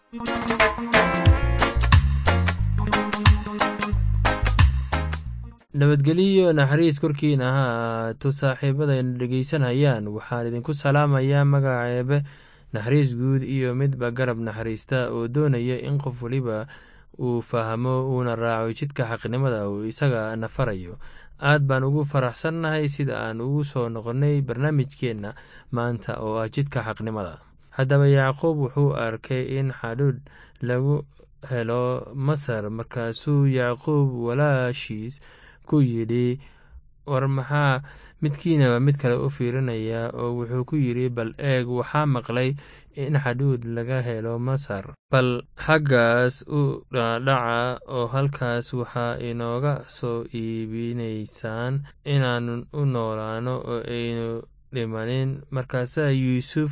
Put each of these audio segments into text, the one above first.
nabadgelyo naxariis korkiina ha ahaato saaxiibadayna dhegeysanayaan waxaan idinku salaamayaa magaceebe naxariis guud iyo midba garab naxariista oo doonaya in qof waliba uu fahmo uuna raaco jidka xaqnimada uu isaga nafarayo aad baan ugu faraxsannahay sida aan ugu soo noqonnay barnaamijkeenna maanta oo ah jidka xaqnimada haddaba yacquub wuxuu arkay in xadhuudh lagu helo masar markaasuu yacquub walaashiis ku yidhi war maxaa midkiinaba mid kale u fiirinaya oo wuxuu ku yidhi bal eeg waxaa maqlay in xadhuud laga helo masar bal xaggaas u dhaadhaca oo halkaas waxaa inooga soo iibinaysaan inaannu u noolaano oo aynu dhimanin markaasaa yuusuf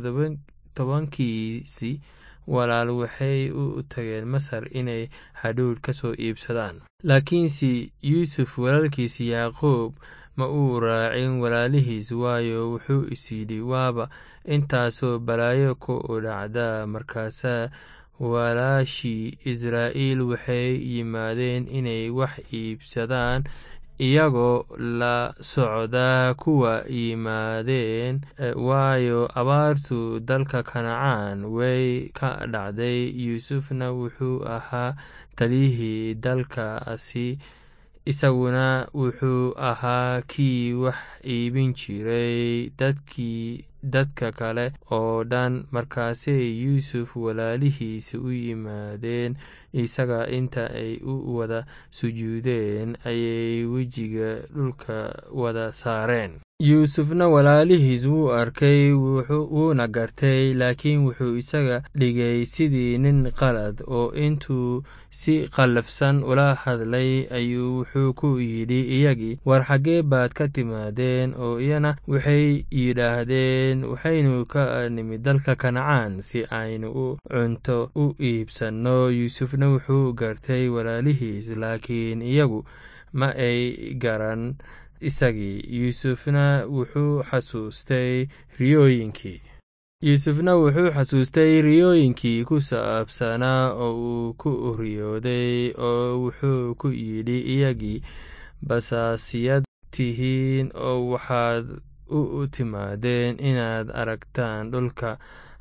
tobankiisi walaal waxay u tageen masar inay xadhuudh ka soo iibsadaan laakiinse yuusuf walaalkiisi yacquub ma uu raacin walaalihiis waayo wuxuu is yidhi waaba intaasoo balaayo ku dhacda markaasaa walaashii israa'iil waxay yimaadeen inay wax iibsadaan iyagoo la socdaa kuwa yimaadeen waayo abaartu dalka kanacaan way ka dhacday yuusufna wuxuu ahaa taliyihii dalkaasi isaguna wuxuu ahaa kii wax iibin jiray dadkii dadka kale oo dhan markaasay yuusuf walaalihiisa u yimaadeen isaga inta ay u wada sujuudeen ayay wejiga dhulka wada saareen yuusufna walaalihiis wuu arkay wuuna gartay laakiin wuxuu isaga dhigay sidii nin qalad oo intuu si qallafsan ula hadlay ayuu wuxuu ku yidhi iyagii war xaggee baad ka timaadeen oo iyana waxay yidhaahdeen waxaynu ka nimid dalka kanacaan si aynu u cunto u iibsanno yuusufna wuxuu gartay walaalihiis laakiin iyagu ma ay garan isagii yuusufna wuxuu xasuustay riyooyinkii yuusufna wuxuu xasuustay riyooyinkii ku saabsanaa oo uu ku riyooday oo wuxuu ku yidhi iyagii basaasiyad tihiin oo waxaad u timaadeen inaad aragtaan dhulka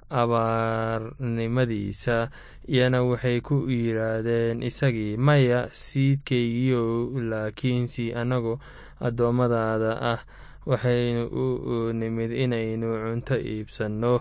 abaarnimadiisa iyana waxay ku yidhaahdeen isagii maya siidkaygiiow laakiinse annagoo addoommadaada ah waxaynu u nimid inaynu cunto iibsanno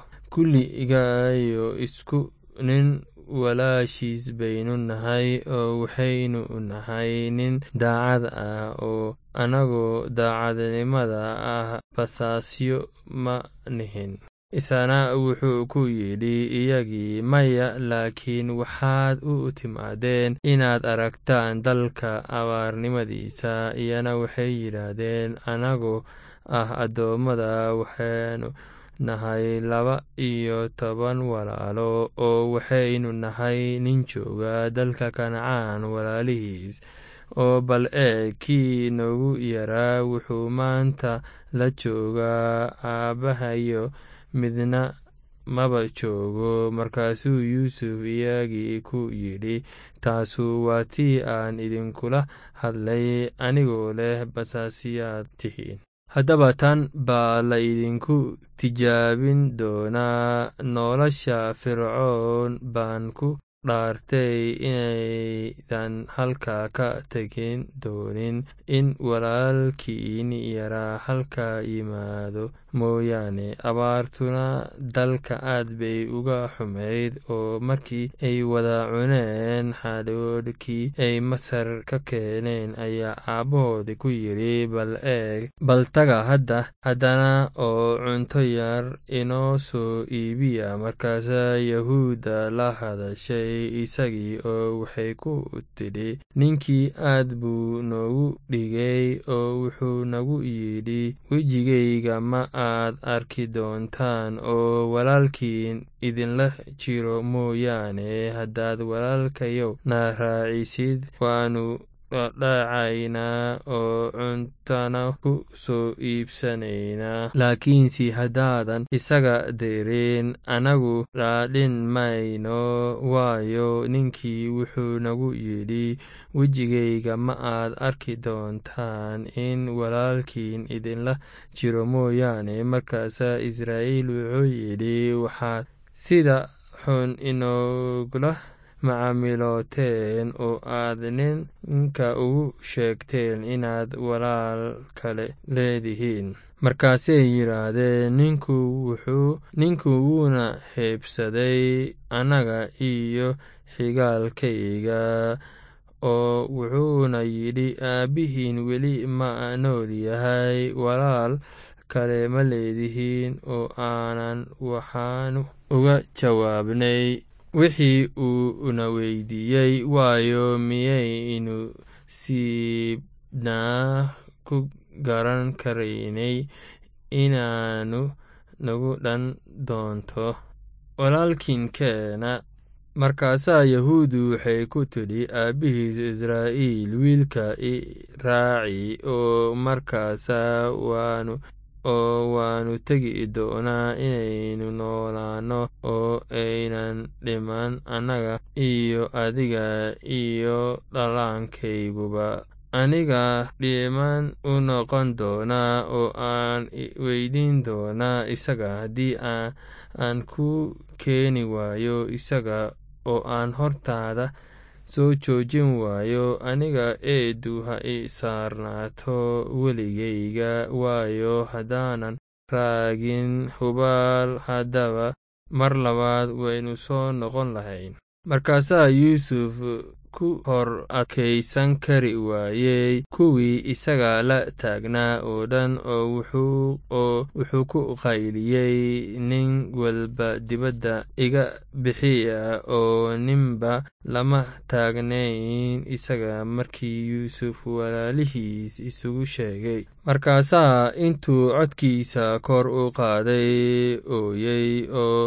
kulligayo isku nin walaashiis baynu nahay oo waxaynu nahay nin daacad ah oo annagoo daacadnimada ah basaasyo ma nihin isana wuxuu ku yidhi iyagii maya laakiin waxaad u timaadeen inaad aragtaan dalka abaarnimadiisa iyana waxay yidhaahdeen annagoo ah addoommada waxaanu nahay laba iyo toban walaalo oo waxaynu nahay nin jooga dalka kanacaan walaalihiis oo bal eeg kii noogu yaraa wuxuu maanta la joogaa aabbahayo midna maba joogo markaasuu yuusuf iyagii ku yidhi taasu waa tii aan idinkula hadlay anigoo leh basaasiyaad tihiin haddaba tan baa la idinku tijaabin doonaa nolosha fircoon baan ku dhaartay inaydan halkaa ka tegin doonin in walaalkiin yaraa halkaa yimaado mooyaane abaartuna dalka aad bay uga xumayd oo markii ay wada cuneen xadhoodhkii ay masar ka keeneen ayaa aabbahoodii ku yidhi bal eeg bal taga hadda haddana oo cunto yar inoo soo iibiya markaasaa yahuudda la hadashay isagii oo waxay ku tidhi ninkii aad buu noogu dhigay oo wuxuu nagu yidhi wejigayga ma aad arki doontaan oo walaalkiin idinla jiro mooyaane haddaad walaalkayow na raacisid waannu dhadhacaynaa oo cuntana ku soo iibsanaynaa laakiinse haddaadan isaga dirin annagu dhaadhin mayno waayo ninkii wuxuu nagu yidhi wejigayga ma aad arki doontaan in walaalkiin idinla jiro mooyaane markaasaa israa'iil wuxuu yidhi waxaad sida xun inogula macaamilooteen oo aad ninka ugu sheegteen inaad walaal kale leedihiin markaasay yidhaahdeen ninku wuuna heebsaday annaga iyo xigaalkayga oo wuxuuna yidhi aabbihiin weli ma nool yahay walaal kale ma leedihiin oo aanan waxaanu uga jawaabnay wixii uu na weydiiyey waayo miyaynu siibnaa ku garan karaynay inaanu nagu dhan doonto walaalkiinkeena markaasaa yahuuddu waxay ku tidhi aabbihiis israa'iil wiilka i raaci oo markaasaa waanu oo waanu tegi doonaa inaynu noolaanno oo aynan dhiman annaga iyo adiga iyo dhallaankayguba aniga dhiman u noqon doonaa oo aan weydiin doonaa isaga haddii aan ku keeni waayo isaga oo aan hortaada soo joojin waayo aniga eedu ha i saarnaato weligayga waayo haddaanan raagin hubaal haddaba mar labaad waynu soo noqon lahayn markaasaa yuusuf ku hor adkaysan kari waayey kuwii isaga la taagnaa oo dhan oo wuxuu ku qayliyey nin walba dibadda iga bixiya oo ninba lama taagnayn isaga markii yuusuf walaalihiis isugu sheegay markaasaa intuu codkiisa kor u qaaday ooyey oo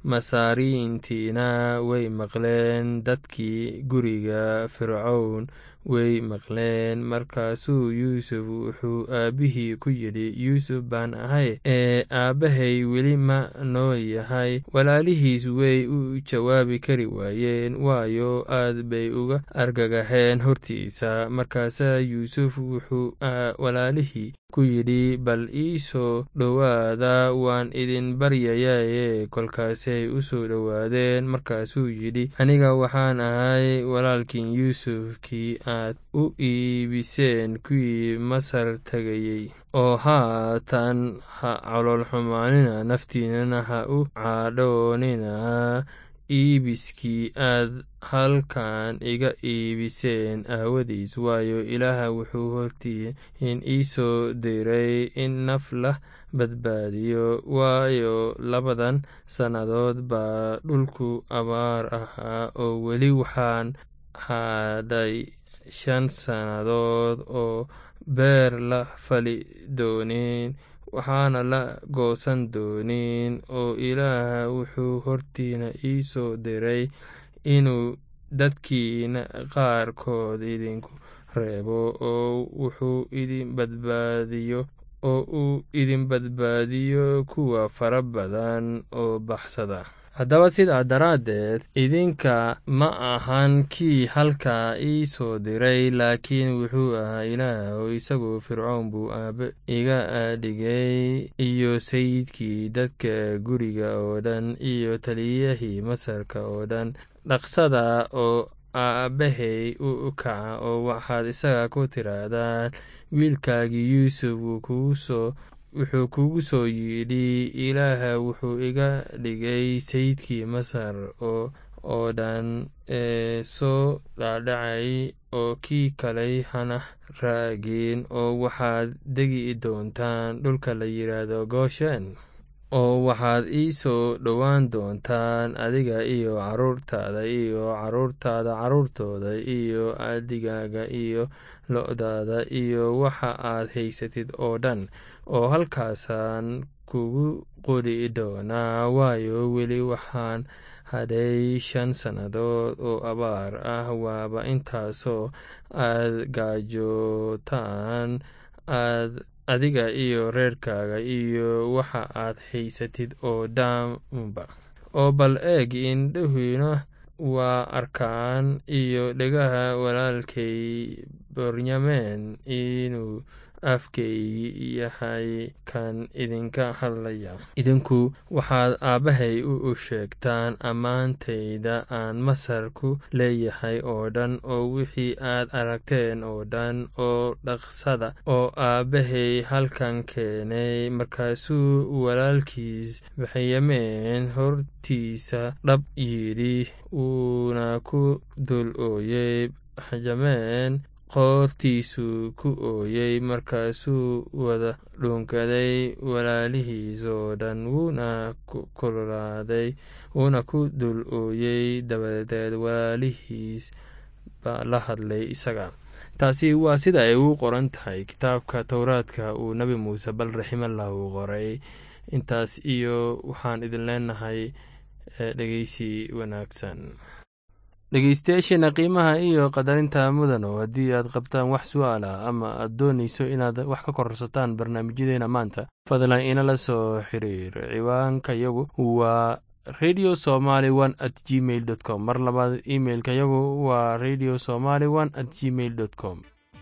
masaariintiina way maqleen dadkii guriga fircown way maqleen markaasuu yuusuf wuxuu aabbihii ku yidhi yuusuf baan ahay ee aabbahay weli ma nool yahay walaalihiis way u jawaabi kari waayeen waayo aad bay uga argagaxeen hortiisa markaasaa yuusuf wuxuu walaalihii ku yidhi bal ii soo dhowaada waan idin baryayaye kolkaasay u soo dhowaadeen markaasuu yidhi aniga waxaan ahay walaalkiin yuusufkii aad u iibiseen kuwii masar tegayey oo haatan ha caloolxumaanina naftiinana ha u cadhoonina iibiskii aad halkan iga iibiseen aawadiis waayo ilaah wuxuu hortiin ii soo diray in naf la badbaadiyo waayo labadan sannadood baa dhulku abaar ahaa oo weli waxaan hadhay shan sannadood oo beer la fali doonin waxaana la goosan doonin oo ilaah wuxuu hortiina ii soo diray inuu dadkiina qaarkood idinku reebo oo wuxuu idin badbaadiyo oo uu idin badbaadiyo kuwa fara badan oo baxsada haddaba sidaa daraaddeed idinka ma ahan kii halkaa ii soo diray laakiin wuxuu ahaa ilaah oo isagu fircoon buu aabbe iga dhigay iyo sayidkii dadka guriga oo dhan iyo taliyahii masarka oo dhan dhaqsada oo aabbahay u kaca oo waxaad isaga ku tirahdaan wiilkaagii yuusuf wuxuu kugu soo yidhi ilaah wuxuu iga dhigay sayidkii masar oo dhan ee soo dhaadhacay oo kii kaley hana raagin oo waxaad degi doontaan dhulka la yidhaahdo gooshen oo waxaad ii soo dhowaan doontaan adiga iyo carruurtaada iyo carruurtaada carruurtooda iyo adigaaga iyo lo-daada iyo waxa aad haysatid oo dhan oo halkaasaan kugu qori doonaa waayo weli waxaan hadhay shan sannadood oo abaar ah waaba intaasoo aad gaajootaan aad adiga iyo reerkaaga iyo waxa aad haysatid oo dhaanba oo bal eeg indhahiina waa arkaan iyo dhegaha walaalkay bornyamen inuu afkaygi yahay kan idinka hadlaya idinku waxaad aabbahay u sheegtaan ammaantayda aan masar ku leeyahay oo dhan oo wixii aad aragteen oo dhan oo dhaqsada oo aabbahay halkan keenay markaasuu walaalkiis benyamin hortiisa dhab yidhi wuuna ku dul ooyey benjamin qoortiisuu ku ooyey markaasuu wada dhuunkaday walaalihiis oo dhan wuuna kululaaday wuuna ku dul ooyey dabadeed walaalihiis baa la hadlay isaga taasi waa sida ay ugu qoran tahay kitaabka towraadka uu nebi muuse bal raximallah uu qoray intaas iyo waxaan idin leenahay dhegeysi wanaagsan dhegeystayaasheena qiimaha iyo qadarinta mudano haddii aad qabtaan wax su-aal ah ama aad doonayso inaad wax ka korsataan barnaamijyadeena maanta fadlan inala soo xiriir ciwaanka yagu waa radio somaly one at gmail dot com mar labaad imailka yagu waa radio somaly one at gmail dot com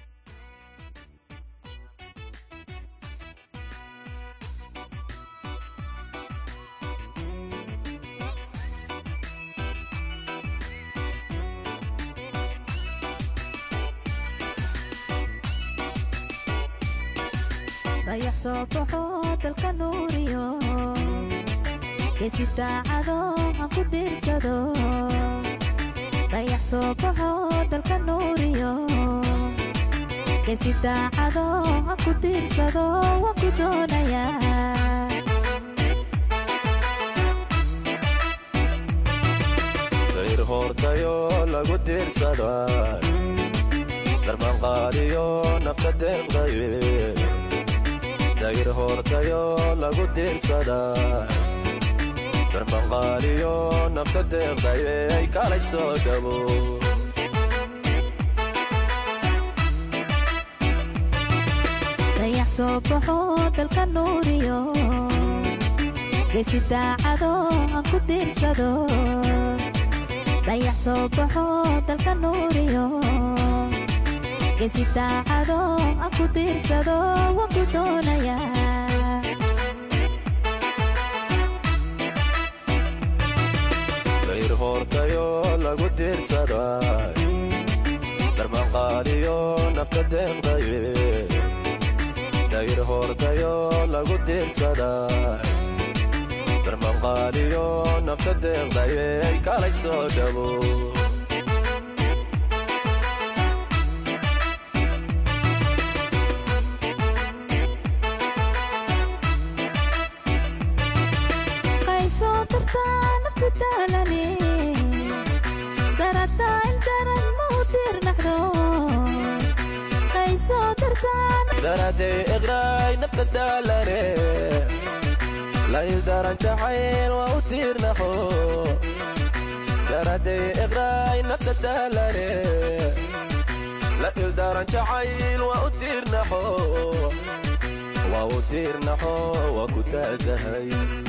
dayax soo baxo dalka nuuriyo geesi daacado aan ku dhiirsado dayax soo baxo dalka nuuriyo geesi daacado aan ku dhiirsado waan ku doonayaa dayr hoortayo lagu diirsada darmanqaadiyo nafta deeqdaye dayr hoortayo lagu diirsada darmanqaadiyo nafta deeqdaye ay kalay soo dhabo dayax soo baxo dalka nuuriyo geesi daacado aan ku diirsado dayax soo baxo dalka nuuriyo geesi daacado aan ku diirsado waan ku doonayaa dayr hoortayo lagu diirsada darmanqaadiyo nafta deeqdaye dayr hoortayo lagu diirsada darmanqaadiyo nafta deeqdaye ay kalay soo dhabo qaysoo dartaa naftu daalane darataa intaran ma u diirnaxdo qaysoo dartaa daradey iqraay nafta daalane laydaran jacayl waa u tiirnaxo daradey iqraay nafta daalane la ildaran jacayl waa u tiirnaxo waa u tiirnaxo waa ku taagahay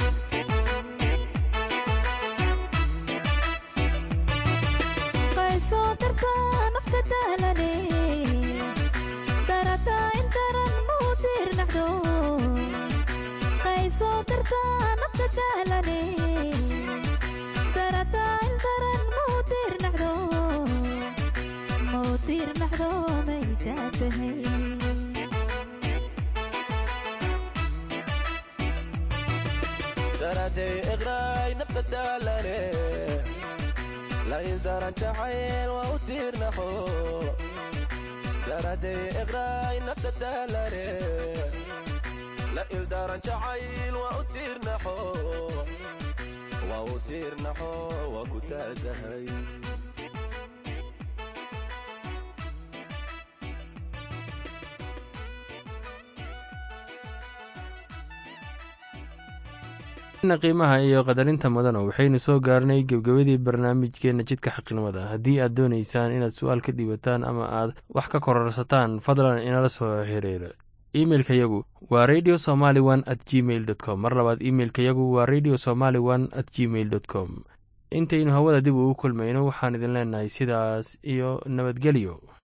qaysoo dartaa nafta daalane darataa intaran ma u diirnaxdo qaysoo dartaa nafta daalane darataa intaran ma u diirnaxdo ma u diirnaxdo may daatahay daradey iqraay nafta daalane la ildaran jacayl waa u tiirnaxo daradey iqraay nafta daalane la ildaran jacayl waa u tiirnaxo waa u tiirnaxo waa ku taagahay qiimaha iyo qadarinta mudana waxaynu soo gaarnay gebgabadii barnaamijkeena jidka xaqnimada haddii aad doonaysaan inaad su-aal ka dhiibataan ama aad wax ka kororsataan fadlan inala soo xiriira imeilka yagu wa radio somaly one at gmail dot com mar labaad imeilka yagu wa radio somaly one at gmail dot com intaynu hawada dib ugu kulmayno waxaan idin leenahay sidaas iyo nabadgelyo